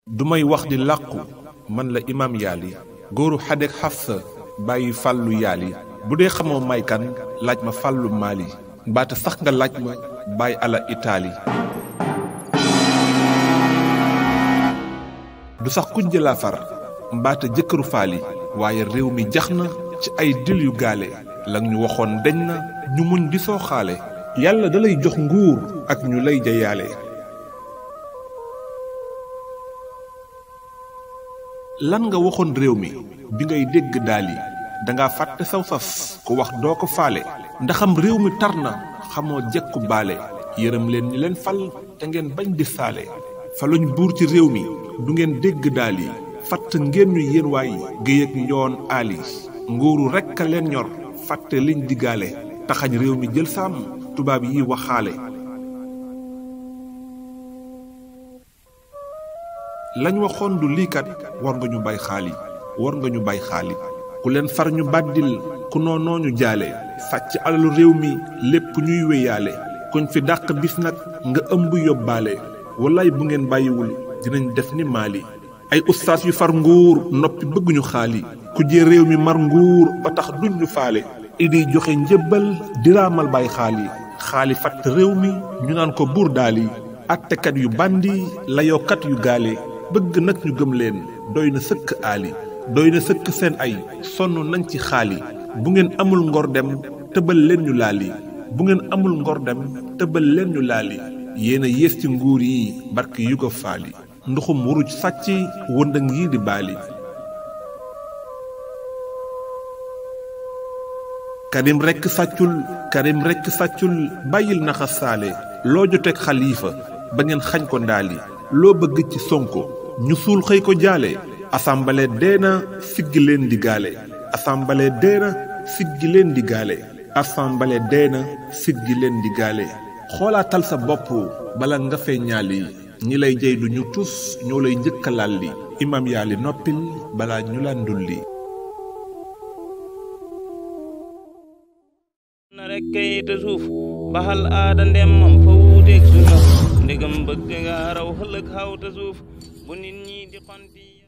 du may wax di làqu man la imaam yaali góoru xadek xafsa bàyyi fàllu yaali bu dee xamoo may kan laaj ma fàllu maali mbaate sax nga laaj ma bàyyi ala itaali du sax kujje laa far mbaate jëkkëru faali waaye réew mi jax na ci ay dil yu gaale lang ñu waxoon deñ na ñu muñ di soo xaale yàlla dalay jox nguur ak ñu lay jayaale lan nga waxoon réew mi bi ngay dégg daali danga fàtte saw sas ku wax doo ko faale ndaxam réew mi tar na xamoo jekku baale yërëm leen ñi leen fal te ngeen bañ di saale faluñ buur ci réew mi du ngeen dégg daali fatt ngeen ñu yéen waay géy ak njoon aali nguuru rekk a leen ñor fàtte liñ diggaale taxañ réew mi jël sàmm tubaab yi waxaale lañ waxoon du liikat war nga ñu bay xaali war nga ñu bay xaali ku leen far ñu bàddil ku noonoo ñu jaale sàcc alalu réew mi lépp ñuy wéyaale kuñ fi dàq bis nag nga ëmb yóbbaale wallaay bu ngeen bàyyiwul dinañ def ni maali ay ustaas yu far nguur noppi bëgguñu xaali ku jee réew mi mar nguur ba tax duñ ñu faale idi joxe njëbbal diraamal bay xaali xaali fatt réew mi ñu naan ko buur daali attekat yu bandi layookat yu gaale bëgg nag ñu gëm leen doy na sëkk aali doy na sëkk seen ay sonn nañ ci xaali bu ngeen amul ngor dem tëbal leen ñu laali bu ngeen amul ngor dem tëbal leen ñu laali yéen a yées ci nguur yi barke yu ko faali nduxum wuruj sàcc wëndëng yi di baali karim rekk sàccul karim rekk sàccul bàyyil naxa saale loo joteeg xaliifa ba ngeen xañ ko ndaali loo bëgg ci sonko ñu suul xëy ko jaale assemblée dee na siggi leen di gaale assemblée dee na siggi leen di gaale assemblée dee na siggi leen di gaale xoolaatal sa bopp bala nga fee ñaali ñi lay jey du ñu tus ñoo lay njëkka lalli imam yaali noppil balaa ñu la ndulli na rek kayita suuf baxal aada ndemmam fa wuuteeg sunna ndegam bëgg nga raw xëlëg xawta suuf bu nit ñi di xonti